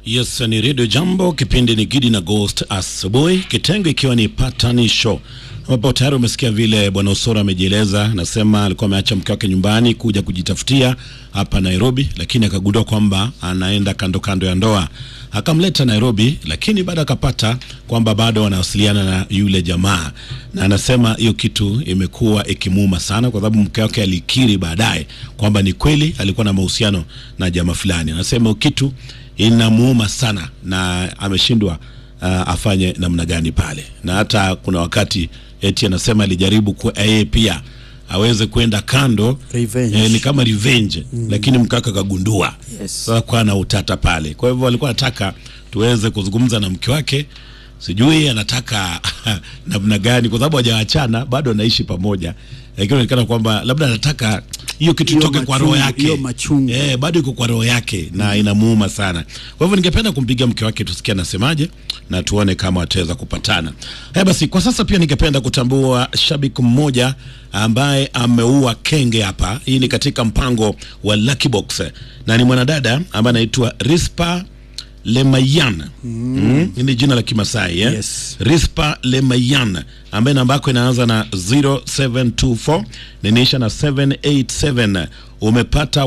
Yes, ni Radio Jambo, kipindi ni Gidi na Ghost asubuhi, kitengo ikiwa ni patanisho, ambapo tayari umesikia vile bwana Usoro amejieleza. Nasema alikuwa ameacha mke wake nyumbani kuja kujitafutia hapa Nairobi, lakini akagundua kwamba anaenda kando kando ya ndoa, akamleta Nairobi, lakini baada akapata kwamba bado wanawasiliana na yule jamaa, na anasema hiyo kitu imekuwa ikimuuma sana, kwa sababu mke wake alikiri baadaye kwamba ni kweli alikuwa na mahusiano na jamaa fulani. Anasema hiyo kitu inamuuma sana na ameshindwa uh, afanye namna gani pale, na hata kuna wakati eti anasema alijaribu ku yeye pia aweze kwenda kando Revenge. eh, ni kama revenge mm. Lakini mkaka kagundua Yes. sasa kwa na utata pale. Kwa hivyo alikuwa anataka tuweze kuzungumza na mke wake, sijui anataka namna gani, kwa sababu hajaachana bado anaishi pamoja, lakini inaonekana kwamba labda anataka hiyo kitu Hiyo itoke kwa roho machungu, yake, hiyo machungu. eh, bado iko kwa roho yake na inamuuma sana. Kwa hivyo ningependa kumpiga mke wake tusikie anasemaje na tuone kama wataweza kupatana. Haya basi, kwa sasa pia ningependa kutambua shabiki mmoja ambaye ameua kenge hapa. Hii ni katika mpango wa Lucky Box na ni mwanadada ambaye anaitwa Rispa Lemayan. Mm. Hii ni jina la Kimasai eh? Yes. Rispa Lemayan ambaye namba yako inaanza na 0724 na inaisha na 787 umepata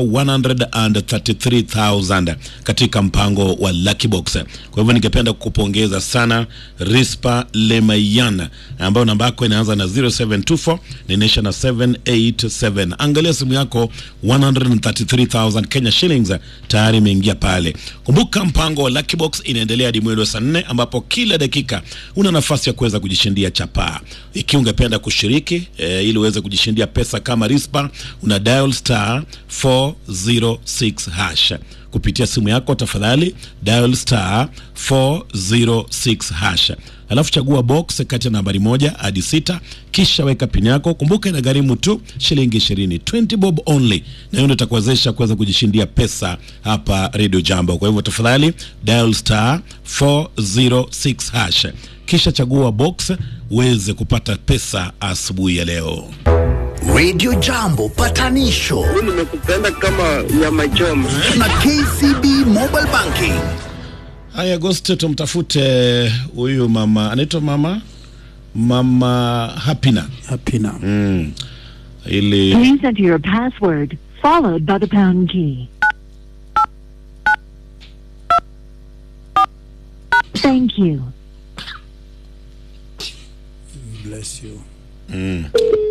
133,000 katika mpango wa Lucky Box. Kwa hivyo ningependa kukupongeza sana Rispa Lemayan ambayo namba yako inaanza na 0724 na inaisha na 787. Angalia simu yako 133,000 Kenya shillings tayari imeingia pale. Kumbuka mpango wa Lucky Box inaendelea hadi mwendo wa saa nne ambapo kila dakika una nafasi ya kuweza kujishindia chapaa. Ikiwa ungependa kushiriki e, ili uweze kujishindia pesa kama Rispa, una dial star 406 hash kupitia simu yako, tafadhali dial star 406 hash alafu chagua box kati ya nambari moja hadi sita kisha weka pini yako. Kumbuka ina gharimu tu shilingi ishirini, 20 bob only, na hiyo ndio itakuwezesha kuweza kujishindia pesa hapa Radio Jambo. Kwa hivyo tafadhali dial star 406 hash kisha chagua box uweze kupata pesa asubuhi ya leo. Radio Jambo patanisho nimekupenda kama nyama choma. na KCB Mobile Banking. Haya, Agosti tumtafute huyu mama, anaitwa mama mama Hapina Hapina. ili Please enter your password followed by the pound key. Thank you. Bless you.